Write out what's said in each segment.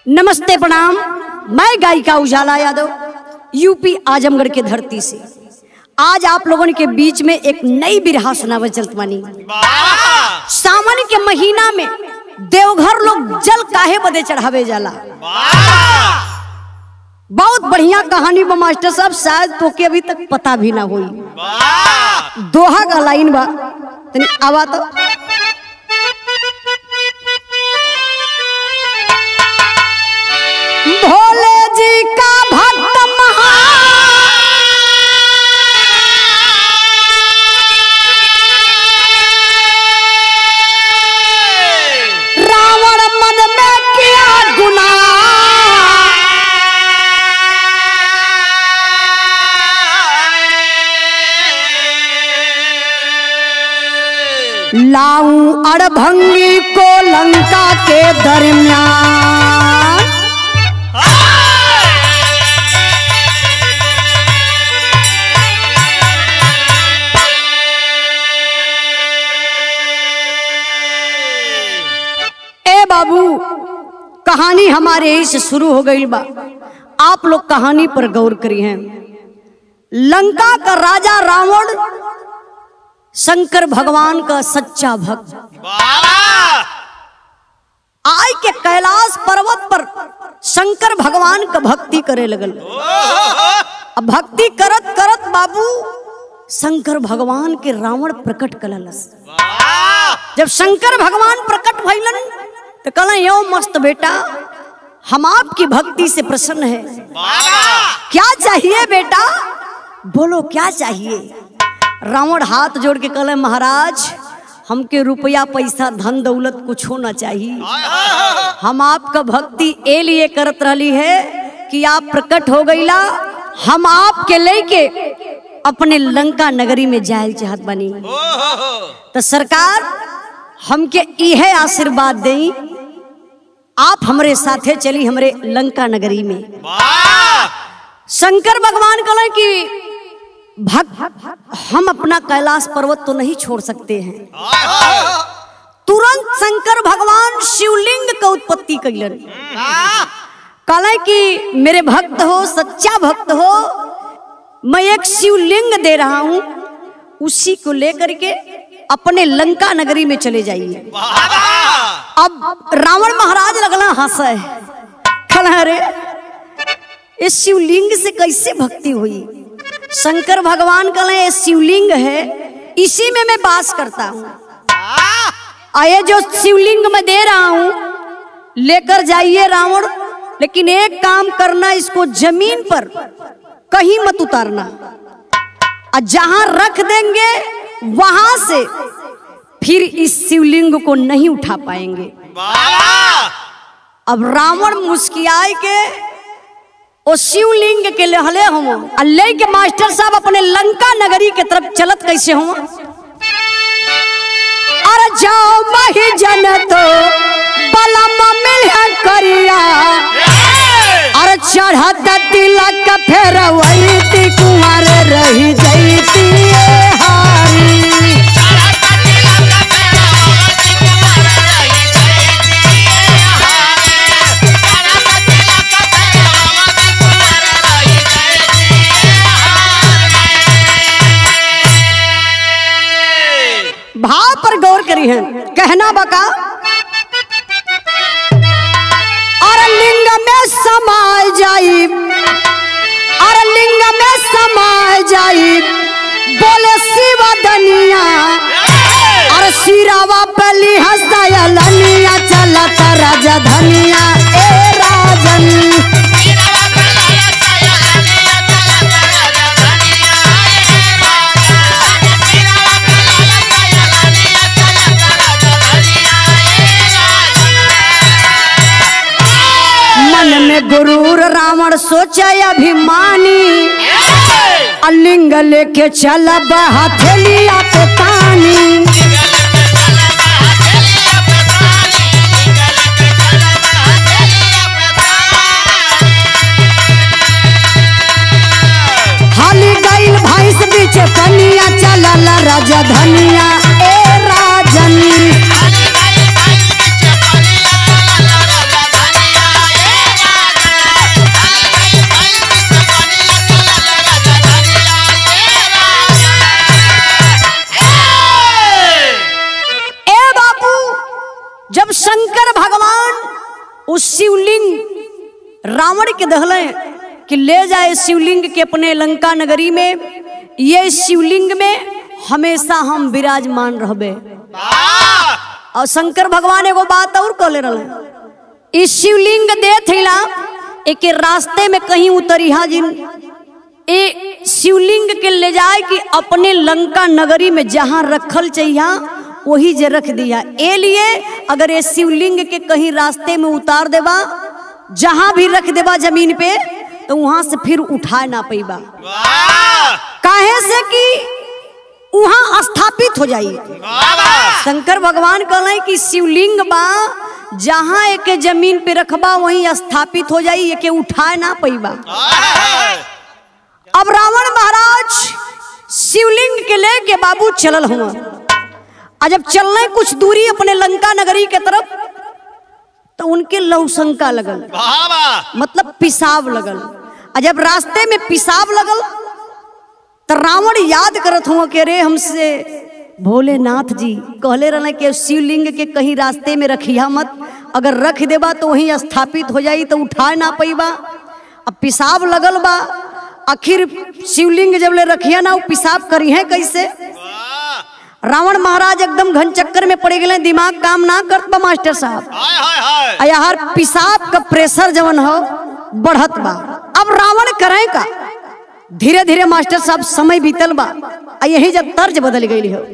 नमस्ते प्रणाम मैं गायिका उजाला यादव यूपी आजमगढ़ के धरती से आज आप लोगों के बीच में एक नई बिरहा सुनावे चलत बानी सावन के महीना में देवघर लोग जल काहे बदे चढ़ावे जाला बहुत बढ़िया कहानी बा मास्टर साहब शायद तोके अभी तक पता भी ना हुई दोहा का लाइन बा तनी आवा तो भोले जी का भक्त महा रावण मन में किया गुनाह लाऊं अड़भंगी को लंका के दरमियान ए बाबू कहानी हमारे यही से शुरू हो गई बा आप लोग कहानी पर गौर करी हैं लंका का राजा रावण शंकर भगवान का सच्चा भक्त आय के कैलाश पर्वत पर शंकर भगवान का भक्ति करे लगल अब भक्ति करत करत बाबू शंकर भगवान के रावण प्रकट कललस जब शंकर भगवान प्रकट भइलन तो कहला यो मस्त बेटा हम आपकी भक्ति से प्रसन्न है क्या चाहिए बेटा बोलो क्या चाहिए रावण हाथ जोड़ के कहले महाराज हमके रुपया पैसा धन दौलत कुछ होना चाहिए हम आपका भक्ति ए लिए करत रही है कि आप प्रकट हो गईला हम आपके लेके अपने लंका नगरी में जायल चाहत बनी तो सरकार हमके इहे आशीर्वाद देई आप हमरे साथे चली हमरे लंका नगरी में शंकर भगवान कहले कि भक्त हम अपना कैलाश पर्वत तो नहीं छोड़ सकते हैं तुरंत शंकर भगवान शिवलिंग का उत्पत्ति कैलन कहले कि मेरे भक्त हो सच्चा भक्त हो मैं एक शिवलिंग दे रहा हूं उसी को लेकर के अपने लंका नगरी में चले जाइए अब रावण महाराज लगला हंसे कहला अरे इस शिवलिंग से कैसे भक्ति हुई शंकर भगवान कहले ये शिवलिंग है इसी में मैं बास करता हूँ और ये जो शिवलिंग मैं दे रहा हूँ लेकर जाइए रावण लेकिन एक काम करना इसको जमीन पर कहीं मत उतारना और जहां रख देंगे वहां से फिर इस शिवलिंग को नहीं उठा पाएंगे अब रावण मुस्कियाए के ओ शिवलिंग के लहले हम आ ले के मास्टर साहब अपने लंका नगरी के तरफ चलत कैसे हुआ अरे जाओ मही जन तो बलम मिल करिया अरे चढ़त तिलक फेर वही कुंवर रही जैती हारी भाव पर गौर करी है कहना बका और लिंग में समाय जाई और लिंग में समाय जाई बोले शिव दनिया और सिरावा पली हंसया लनिया चलत राजा धनिया ए राजन मन में गुरूर रावण सोचा अभिमानी अलिंग लेके चल हथेलिया पे तानी हाली गईल भैंस बीच पनिया चलल राजा धनिया ए राजन Bye. शिवलिंग रावण के दहले कि ले जाए शिवलिंग के अपने लंका नगरी में ये शिवलिंग में हमेशा हम विराजमान रहबे और शंकर भगवान एगो बात और कहले रहे इस शिवलिंग दे थिला एक रास्ते में कहीं उतरिहा जिन ए शिवलिंग के ले जाए कि अपने लंका नगरी में जहां रखल चाहिए वही जे रख दिया ए लिए अगर ये शिवलिंग के कहीं रास्ते में उतार देबा जहां भी रख देबा जमीन पे तो वहां से फिर उठा ना पैबा काहे से कि वहां स्थापित हो जाई शंकर भगवान कहले कि शिवलिंग बा जहां एके जमीन पे रखबा वहीं स्थापित हो जाई एके उठाए ना पैबा अब रावण महाराज शिवलिंग के लेके बाबू चलल हुआ आ जब चलने कुछ दूरी अपने लंका नगरी के तरफ तो उनके लौशंका लगल मतलब पिसाब लगल आ जब रास्ते में पिसाब लगल तो रावण याद करत हुआ कि रे हमसे भोलेनाथ जी कहले रहने कि शिवलिंग के कहीं रास्ते में रखिया मत अगर रख देबा तो वहीं स्थापित हो जाई तो उठा ना पैबा अब पिसाब लगल बा आखिर शिवलिंग जब ले रखिया ना वो पिसाब करी है कैसे रावण महाराज एकदम घन चक्कर में पड़ गए दिमाग काम ना करत बा मास्टर साहब आ यार पिसाब का प्रेशर जवन हो बढ़त बा अब रावण करे का धीरे धीरे मास्टर साहब समय बीतल बा आ यही जब तर्ज बदल गई हो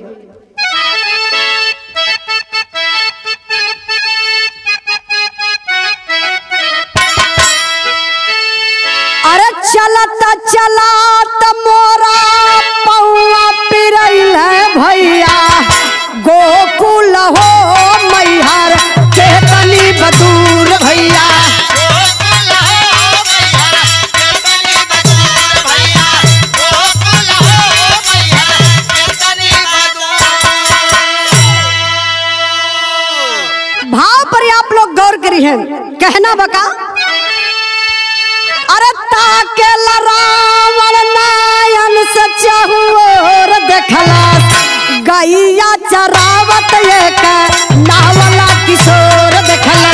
अरे चलता चलात मोरा पौआ पिरैल भैया गोकुल हो मैहर के तनी बदूर भैया भाव पर आप लोग गौर करी हैं कहना बका अरे ताके रावण नायन से चहुओर देखला गैया चरावत एक नावला किशोर देखला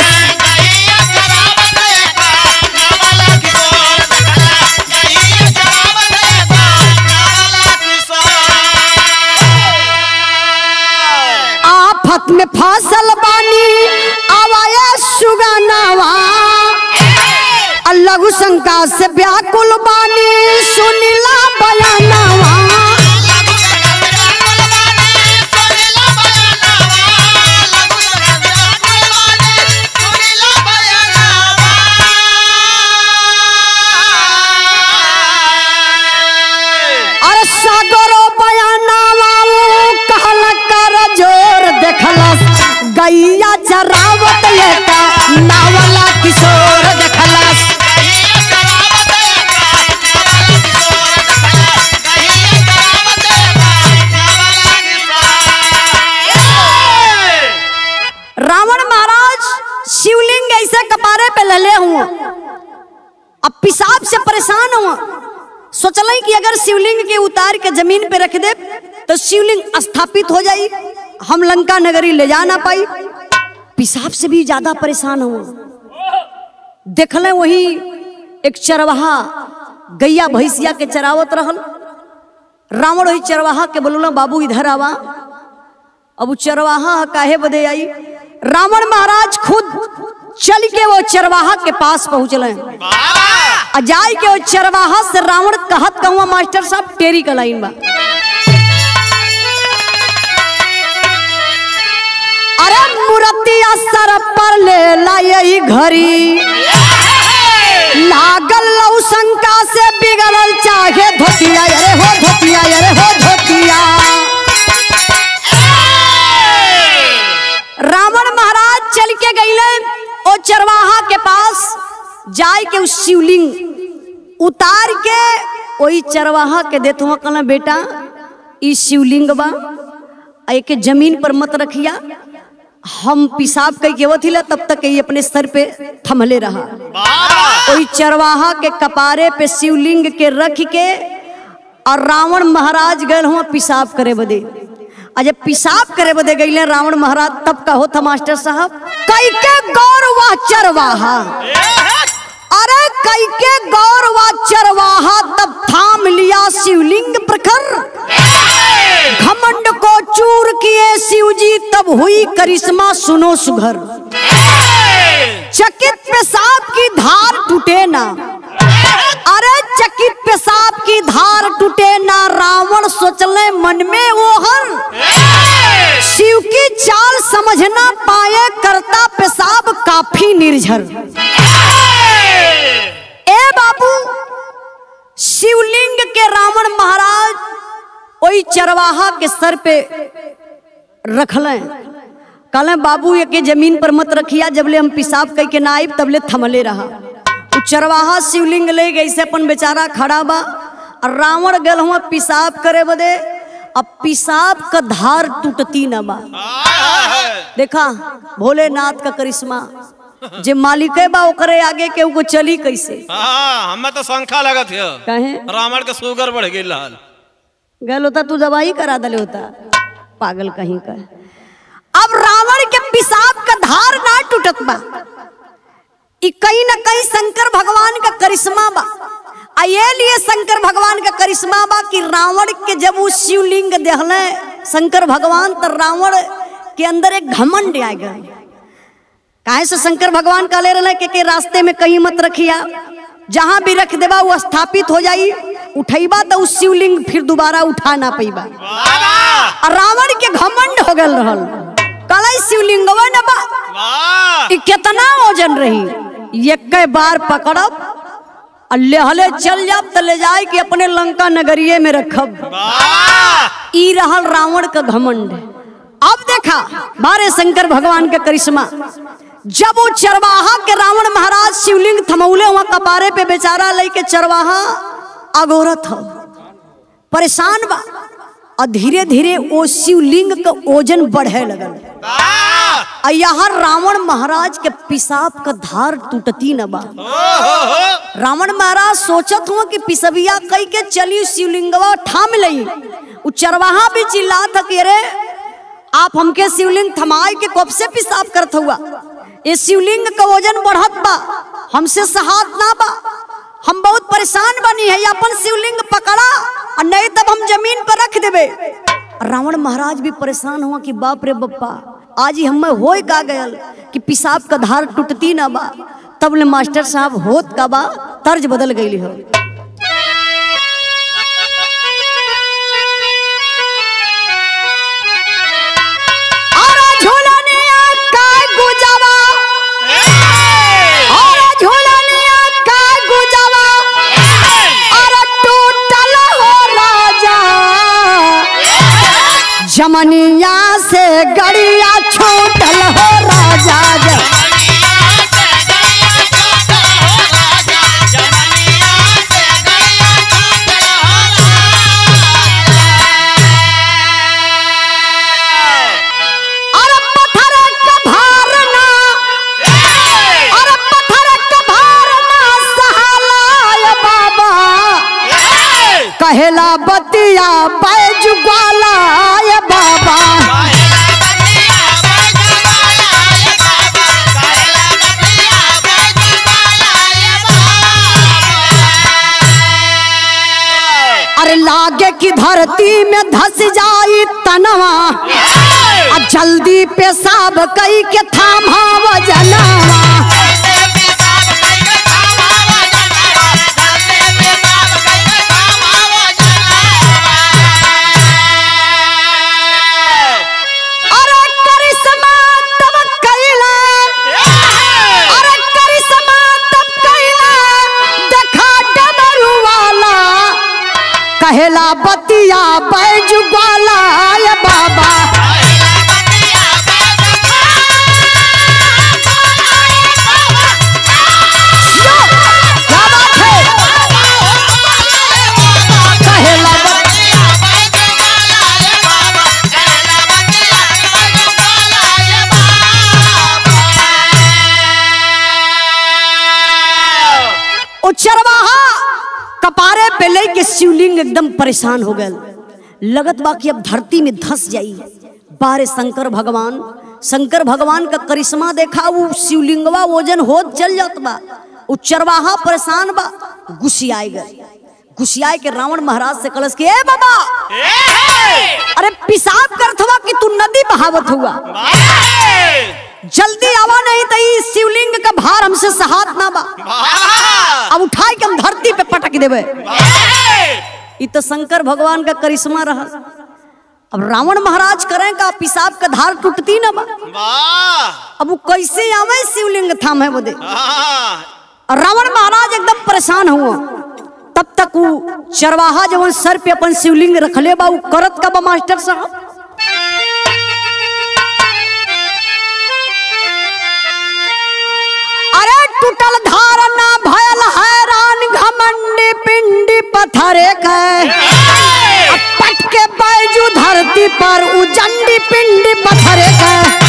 आफत में फसल बानी आवाया सुगानावा लघु शंका से व्याकुल बानी सुनिला बयानावा अरे सागरो बयानावा वो कहल कर जोर देखलस गैया चरावत लेका नावला किशोर देखलस रावण महाराज शिवलिंग ऐसे कपारे पे लले हुआ अब पिसाब से परेशान हुआ सोचल कि अगर शिवलिंग के उतार के जमीन पे रख दे तो शिवलिंग स्थापित हो जाई हम लंका नगरी ले जा ना पाई पिसाब से भी ज्यादा परेशान हुआ देखले वही एक चरवाहा गैया भैंसिया के चरावत रहल रावण वही चरवाहा के बोलूला बाबू इधर आवा अब उ चरवाहा काहे बदे आई रावण महाराज खुद चल के वो चरवाहा के पास पहुंचले आ जाय के वो चरवाहा से रावण कहत कहूँ मास्टर साहब टेरी का लाइन बा अरे मूर्तिया सर पर ले लाई घड़ी लागल लऊ शंका से बिगड़ल चाहे धोतिया अरे हो धोतिया अरे हो धोतिया रावण महाराज चल के गईले ओ चरवाहा के पास जाय के उस शिवलिंग उतार के ओई चरवाहा के देत हुआ कहला बेटा ई शिवलिंग बा आ एके जमीन पर मत रखिया हम पिसाब कई के वथिला तब तक ये अपने सर पे थमले रहा ओई चरवाहा के कपारे पे शिवलिंग के रख के और रावण महाराज गए हुआ पिसाब करे बदे अजय पेशाब करे बदे गईले रावण महाराज तब का होता मास्टर साहब कई के गौरवा चरवाहा अरे कई के गौरवा चरवाहा तब थाम लिया शिवलिंग प्रखर घमंड को चूर किए शिवजी तब हुई करिश्मा सुनो सुघर चकित पेशाब की धार टूटे ना अरे चकित पेशाब की धार टूटे ना रावण सोचले मन में वो हर शिव की चाल समझ ना पाए करता पेशाब काफी निर्झर ए बाबू शिवलिंग के रावण महाराज ओई चरवाहा के सर पे रखले कहले बाबू ये के जमीन पर मत रखिया जबले हम पेशाब कई के ना आइब तबले थमले रहा उ चरवाहा शिवलिंग ले गई से अपन बेचारा खड़ा बा और रावण गल हुआ पेशाब करे बदे अब पेशाब का धार टूटती न बा देखा भोलेनाथ का करिश्मा जे मालिक बा ओकरे आगे के को चली कैसे हाँ हमें तो शंखा लगत है कहे रावण के शुगर बढ़ गई लाल गल होता तू दवाई करा दले होता पागल कहीं का अब रावण के पेशाब का धार ना टूटत बा ई कहीं ना कहीं शंकर भगवान का करिश्मा बा आ ये लिए शंकर भगवान का करिश्मा बा कि रावण के जब वो शिवलिंग देहले शंकर भगवान तो रावण के अंदर एक घमंड आ गया काहे से शंकर भगवान का ले रहे के, के रास्ते में कहीं मत रखिया जहां भी रख देबा वो स्थापित हो जाई उठैबा तो उस शिवलिंग फिर दोबारा उठा ना पैबा और रावण के घमंड हो गल रहल कलाई शिवलिंगवा न बा वाह ई कितना वजन रही एक बार पकड़ब और लेहले चल जाब तो ले जाए कि अपने लंका नगरिये में रखब वाह ई रहल रावण का घमंड अब देखा बारे शंकर भगवान के करिश्मा जब वो चरवाहा के रावण महाराज शिवलिंग थमौले वहां कपारे पे बेचारा लेके चरवाहा अगोरत हो परेशान बा और धीरे धीरे वो शिवलिंग का ओजन बढ़े लगल वाह और यहाँ रावण महाराज के पेशाब का धार टूटती न बा रावण महाराज सोचत हुआ कि पिसबिया कई के चली शिवलिंगवा थाम लई उ चरवाहा भी चिल्ला था कि अरे आप हमके शिवलिंग थमाए के कब से पेशाब करत हुआ ये शिवलिंग का वजन बढ़त बा हमसे सहात ना बा हम बहुत परेशान बनी है अपन शिवलिंग पकड़ा और नहीं तब हम जमीन पर रख देबे रावण महाराज भी परेशान हुआ कि बाप रे बप्पा आज ही हमें होए का गयल कि पेशाब का धार टूटती ना बा तब ले मास्टर साहब होत का बा तर्ज बदल गई हो अरे झूलनिया का गुजवा अरे झूलनिया का गुजवा अरे टूटल हो राजा जमनिया से गड़िया छूटल हो राजा ज- अरे पत्थर का भारना अरे पत्थर का भारना सहालाय बाबा कहेला बतिया बैज ग्वालाय बाबा अरे लागे की धरती में धस जाई तनवा आ जल्दी पेशाब कई के थामा वजनवा अरे करिश्मा तब कैला अरे करिश्मा तब कैला देखा डमरू वाला कहेला बतिया बैज ग्वाला ये बाबा यो, क्या बात है कहेला बत- ओ चरवाहा कपारे पे लेके शिवलिंग एकदम परेशान हो गए लगत बा कि अब धरती में धस जाई बारे शंकर भगवान शंकर भगवान का करिश्मा देखा वो शिवलिंगवा वजन होत चल जात बा उ चरवाहा परेशान बा गुस्सियाए गए गुस्सियाए के रावण महाराज से कलश के ए बाबा अरे पिसाब करत हुआ कि तू नदी बहावत हुआ जल्दी आवा नहीं तो ई शिवलिंग का भार हमसे सहात ना बा अब उठाई के हम धरती पे पटक देवे ई तो शंकर भगवान का करिश्मा रहा अब रावण महाराज करें का पिसाब का धार टूटती ना बा अब वो कैसे आवे शिवलिंग थामे बोदे और रावण महाराज एकदम परेशान हुआ तब तक वो चरवाहा जवन सर पे अपन शिवलिंग रखले बा वो करत का बा मास्टर साहब अरे टूटल धारणा भयल हैरान घमंडी पिंडी पत्थरे के पट के बैजू धरती पर उजंडी पिंडी पत्थरे के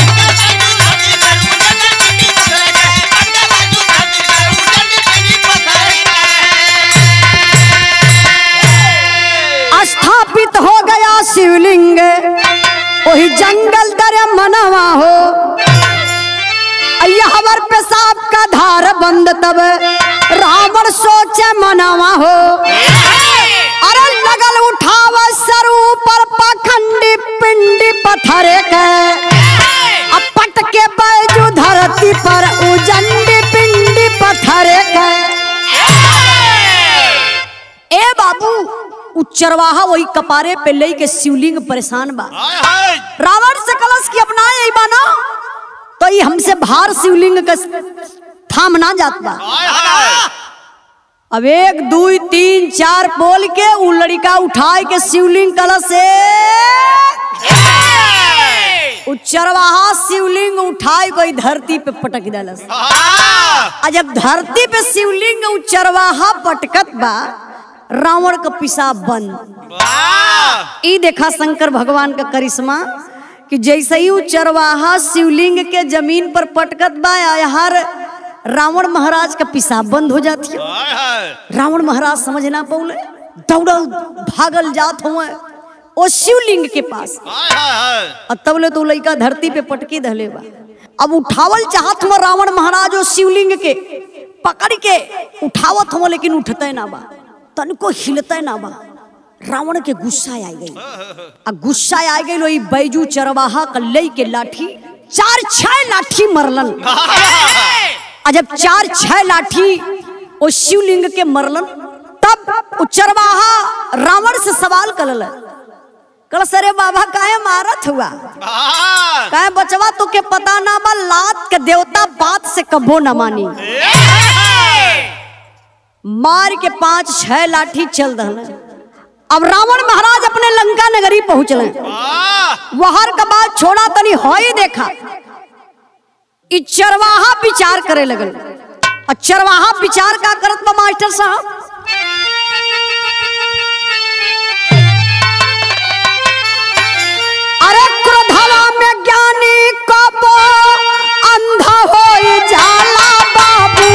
स्थापित हो गया शिवलिंग वही जंगल दर मनवा हो हवर पेशाब का धार बंद तब रावण सोचे मनवा हो अरे लगल उठाव सर ऊपर पखंडी पिंडी पत्थरे के अब पट के बैजू धरती पर उजंडी पिंडी पत्थरे के ए बाबू उ चरवाहा वही कपारे पे लई के शिवलिंग परेशान बा रावण से कलश की अपना यही बाना तो ये हमसे भार शिवलिंग का थाम ना जात बा अब एक दो तीन चार बोल के उ लड़का उठाए के शिवलिंग कलश से उ चरवाहा शिवलिंग उठाए कोई धरती पे पटक डालस आ जब धरती पे शिवलिंग उ चरवाहा पटकत बा रावण का पिसाब बंद ई देखा शंकर भगवान का करिश्मा कि जैसे ही उ चरवाहा शिवलिंग के जमीन पर पटकत बा आ हर रावण महाराज का पिसाब बंद हो जाती है रावण महाराज समझ ना पौले दौड़ल भागल जात हुए ओ शिवलिंग के पास और तब ले तो लड़का धरती पे पटकी धले बा अब उठावल चाहत हुआ रावण महाराज ओ शिवलिंग के पकड़ के उठावत हुआ लेकिन उठते ना बा तनको हिलते ना बा रावण के गुस्सा आ गई आ गुस्सा आ गई वही बैजू चरवाहा कल्लई के लाठी चार छह लाठी मरलन आ जब चार छह लाठी ओ शिवलिंग के मरलन तब उ चरवाहा रावण से सवाल करल कल सरे बाबा काहे मारत हुआ काहे बचवा तो के पता ना बा लात के देवता बात से कबो न मानी मार के पांच छह लाठी चल दहल अब रावण महाराज अपने लंका नगरी पहुंचले वहार का बात छोड़ा तनी हो ही देखा इ चरवाहा विचार करे लगल और चरवाहा विचार का करत बा मास्टर साहब अरे क्रोधवा में ज्ञानी कबो अंधा हो जाला बाबू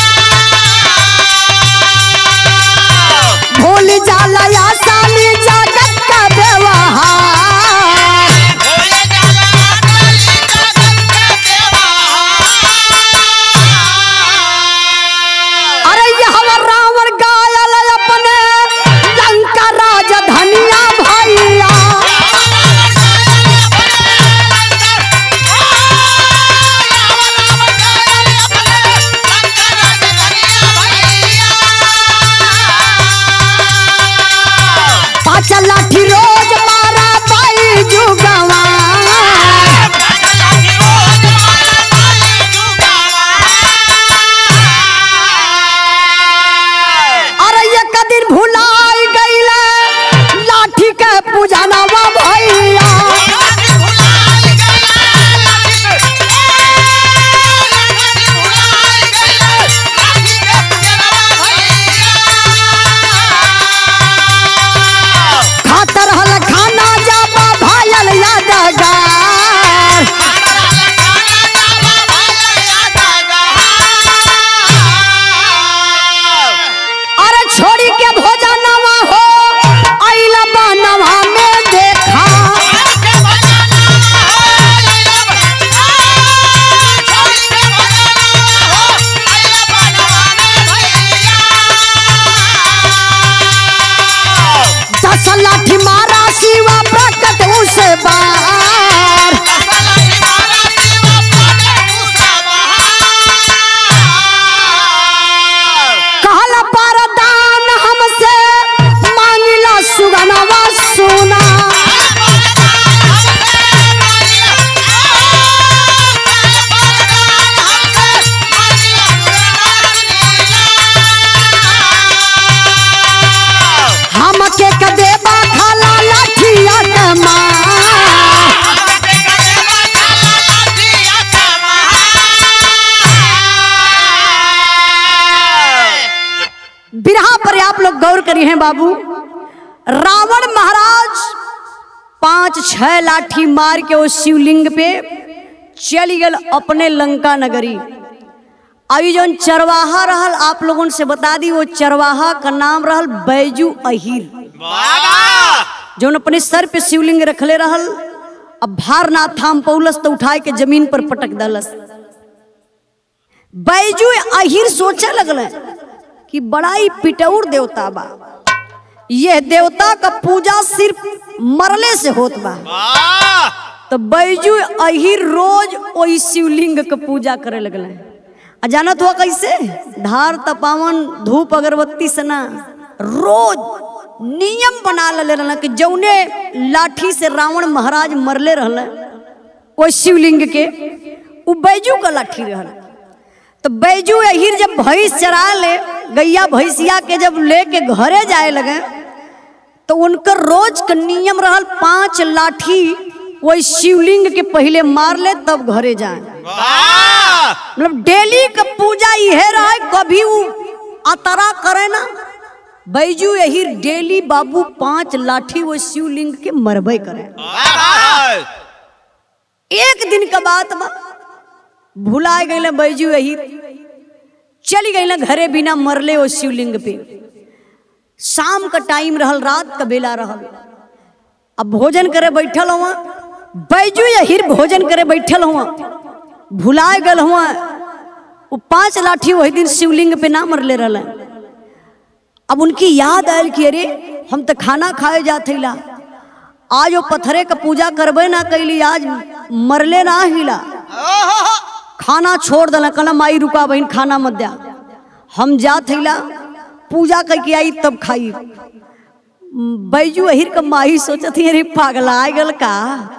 भूल जाला आसानी जा पार कहल परदान हमसे मांगिला सुगनवा सोना हमके कदेबा खाला लाठिया के मार बिरहा पर आप लोग गौर करी हैं बाबू रावण महाराज पांच छह लाठी मार के उस शिवलिंग पे चली गल अपने लंका नगरी अभी जौन चरवाहा रहल आप लोगों से बता दी वो चरवाहा का नाम रहल बैजू अहिर जौन अपने सर पे शिवलिंग रखले रहल अब भार ना थाम पौलस तो उठाए के जमीन पर पटक दलस बैजू अहिर सोचे लगल कि बड़ा ही पिटौर देवता बा यह देवता का पूजा सिर्फ मरले से होत बा तो बैजू अहिर रोज ओई शिवलिंग के पूजा करे लगल आ जानत हुआ कैसे धार तपावन धूप अगरबत्ती से ना रोज नियम बना ले रहल कि जौने लाठी से रावण महाराज मरले रहल ओई शिवलिंग के उ बैजू का लाठी रहल तो बैजू अहिर जब भैंस चरा ले गैया भैंसिया के जब लेके घरे जाए लगे तो उनकर रोज का नियम रहल पांच लाठी वही शिवलिंग के पहले मार ले तब घरे जाए मतलब डेली का पूजा यह रहे कभी वो अतरा करे ना बैजू यही डेली बाबू पांच लाठी वो शिवलिंग के मरबे करे एक दिन का बात बा भुला गए बैजू यही चली गई घरे बिना मरले वो शिवलिंग पे शाम का टाइम रहल रात का बेला रहल अब भोजन करे बैठल हुआ बैजू यही भोजन करे बैठल हुआ भुलाए गल हुआ वो पांच लाठी वही दिन शिवलिंग पे ना मरले रहल अब उनकी याद आयल कि अरे हम तो खाना खाए जाते ला आज वो पत्थरे का पूजा करबे ना कैली आज मरले ना हिला खाना छोड़ दल कहला माई रुका बहन खाना मत दिया हम जा थैला पूजा करके आई तब खाई बैजू अहिर का माही सोचत ही अरे पागला आ गल का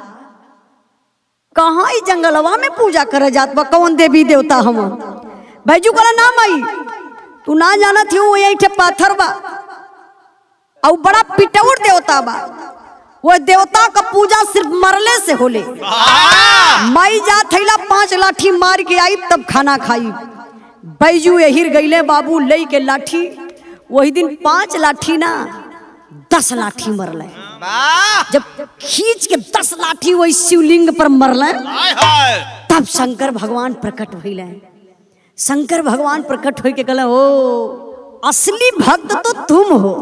कहाँ ई जंगलवा में पूजा करे जात बा कौन देवी देवता हम बैजू कहला ना माई तू ना जाना थी वो यही पाथर बा और बड़ा पिटौर देवता बा वो देवता का पूजा सिर्फ मरले से होले माई जा थैला पांच लाठी मार के आई तब खाना खाई बैजू एहिर गईले बाबू लई के लाठी वही दिन पांच लाठी ना दस लाठी मरले जब खींच के दस लाठी वही शिवलिंग पर मरले तब शंकर भगवान प्रकट भइले शंकर भगवान प्रकट हो के कहले ओ असली भक्त तो तुम हो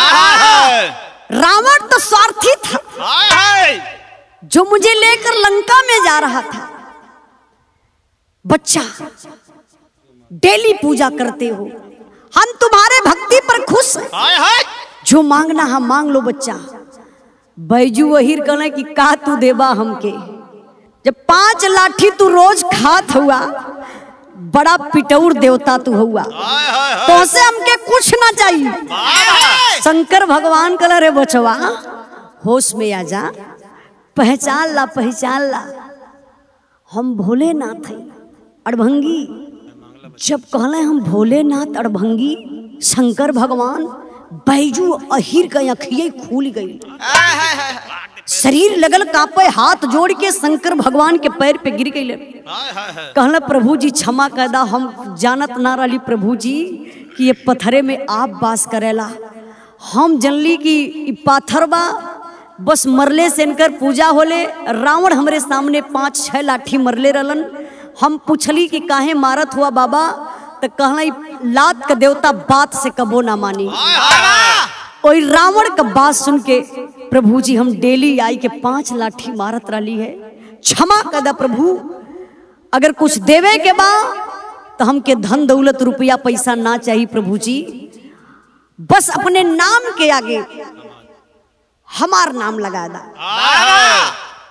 रावण तो स्वार्थी था जो मुझे लेकर लंका में जा रहा था बच्चा डेली पूजा करते हो हम तुम्हारे भक्ति पर खुश हैं जो मांगना हम मांग लो बच्चा बैजू वहीर कहले कि का तू देबा हमके जब पांच लाठी तू रोज खात हुआ बड़ा पिटौर देवता तू हुआ तो से हमके कुछ ना चाहिए शंकर भगवान कहला रे बचवा होश में आ जा पहचान ला पहचान ला हम भोलेनाथ हैं अड़भंगी जब कहले हम भोलेनाथ अड़भंगी शंकर भगवान बैजू अहिर का अखिए खुल गई शरीर लगल कापे हाथ जोड़ के शंकर भगवान के पैर पे गिर गई कहला प्रभु जी क्षमा कैदा हम जानत ना रही प्रभु जी कि ये पत्थरे में आप बास करेला हम जनली कि ई पाथर बा बस मरले से इनकर पूजा होले रावण हमरे सामने पांच छह लाठी मरले रहलन हम पूछली कि काहे मारत हुआ बाबा तो कहला ई लात का देवता बात से कबो ना मानी ओई रावण का बात सुन के प्रभु जी हम डेली आई के पांच लाठी मारत रही है क्षमा कदा प्रभु अगर कुछ देवे के बा तो हमके धन दौलत रुपया पैसा ना चाहिए प्रभु जी बस अपने नाम के आगे हमार नाम लगा दा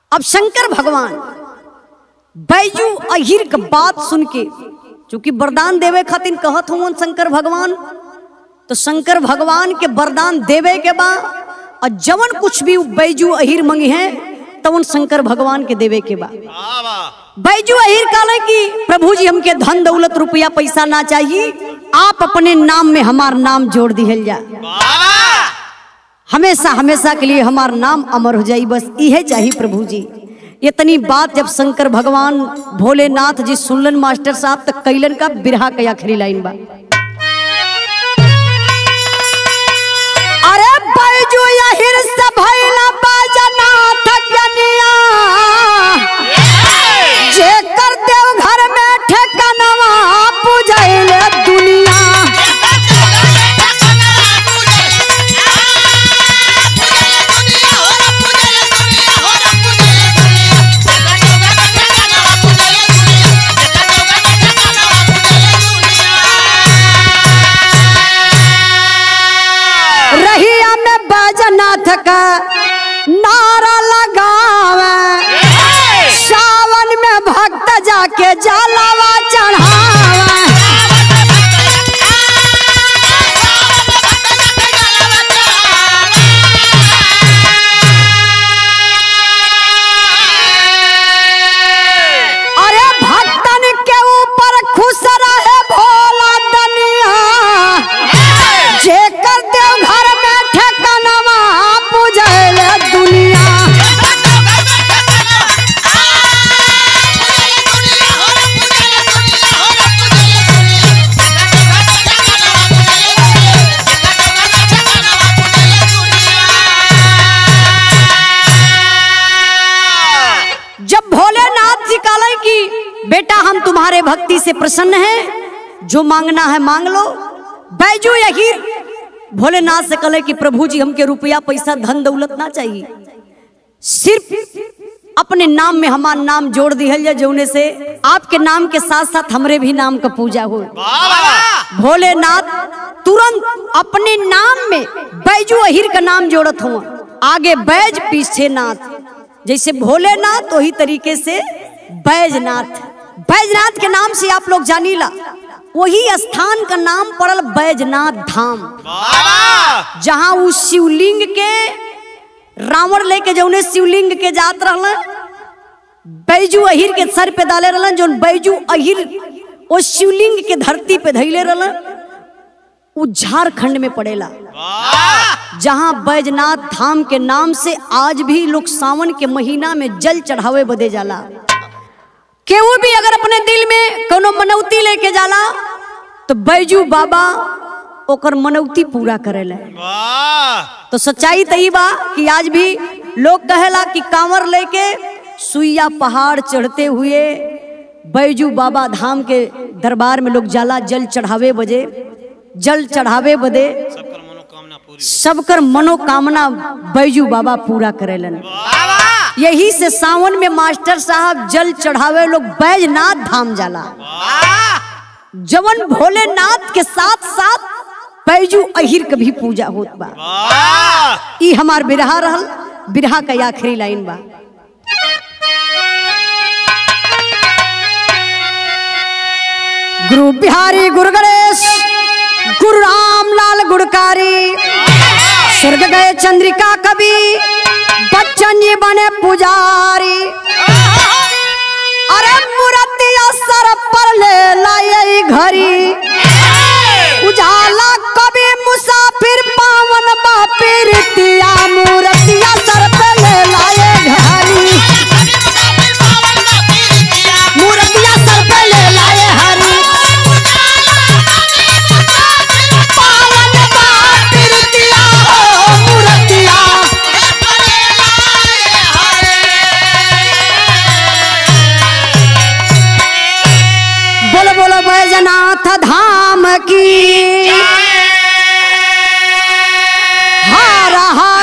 अब शंकर भगवान बैजू अहिर के बात सुन के चूंकि वरदान देवे खातिर कहत हूँ शंकर भगवान तो शंकर भगवान के वरदान देवे के बा और जवन कुछ भी उ बैजू अहिर मंगी है तवन शंकर भगवान के देवे के बा वाह वाह बैजू अहिर कहले कि प्रभु जी हमके धन दौलत रुपया पैसा ना चाहिए आप अपने नाम में हमार नाम जोड़ दिहल जा वाह हमेशा हमेशा के लिए हमार नाम अमर हो जाई बस इहे चाहिए प्रभु जी इतनी बात जब शंकर भगवान भोलेनाथ जी सुनलन मास्टर साहब तक कैलन का बिरहा के आखिरी लाइन बा अरे बैजू यहिर से भइला बाजनाथ कनिया जे कर देव घर में ठेकनवा पूजैले दुनिया रहिया में बाजनाथ का नारा लगावे सावन में भक्त जाके जलावा चढ़ावे अरे भक्तन के ऊपर खुश रहे भोला दनिया जेकर देव घर में ठेकनवा पूजले दुनिया जब भोलेनाथ जी कहले कि बेटा हम तुम्हारे भक्ति से प्रसन्न हैं जो मांगना है मांग लो बैजू यही भोलेनाथ से कहले कि प्रभु जी हमके रुपया पैसा धन दौलत ना चाहिए सिर्फ अपने नाम में हमार नाम जोड़ दिहल जाए जौने से आपके नाम के साथ साथ हमरे भी नाम का पूजा हो वाह भोलेनाथ तुरंत अपने नाम में बैजू अहिर का नाम जोड़त हुआ आगे बैज पीछे नाथ जैसे भोलेनाथ वही तरीके से बैजनाथ बैजनाथ के नाम से आप लोग जानीला वही स्थान का नाम पड़ल बैजनाथ धाम वाह जहाँ उस शिवलिंग के रावण लेके जौने शिवलिंग के जात रहल बैजू अहिर के सर पे डाले रहलन जौन बैजू अहिर वो शिवलिंग के धरती पे धैले रहलन उ झारखंड में पड़ेला वाह जहाँ बैजनाथ धाम के नाम से आज भी लोग सावन के महीना में जल चढ़ावे बदे जाला केहू भी अगर अपने दिल में कोनो मनौती लेके जाला तो बैजू बाबा ओकर मनौती पूरा करेला वाह तो सच्चाई तही बा कि आज भी लोग कहेला कि कांवर लेके सुइया पहाड़ चढ़ते हुए बैजू बाबा धाम के दरबार में लोग जाला जल चढ़ावे बजे जल चढ़ावे बदे सबकर मनोकामना पूरी सबकर मनोकामना बैजू बाबा पूरा करेलन वाह यही से सावन में मास्टर साहब जल चढ़ावे लोग बैजनाथ धाम जाला वाह जवन भोलेनाथ के साथ साथ बैजू अहिर के भी पूजा होत बा वाह ई हमार बिरहा रहल बिरहा का आखिरी लाइन बा गुरु बिहारी गुरु गणेश गुरु राम लाल गुड़कारी स्वर्ग गए चंद्रिका कवि बच्चन जी बने पुजारी अरे मूर्तिया सर पर ले लाए घरी उजाला कभी मुसाफिर पावन बापिर तिया मूर्तिया सर पे ले लाए घरी मूर्तिया सर पे ले लाए हरी पावन बापिर तिया हो मूर्तिया बोलो बोलो बैजनाथ धाम की हार हार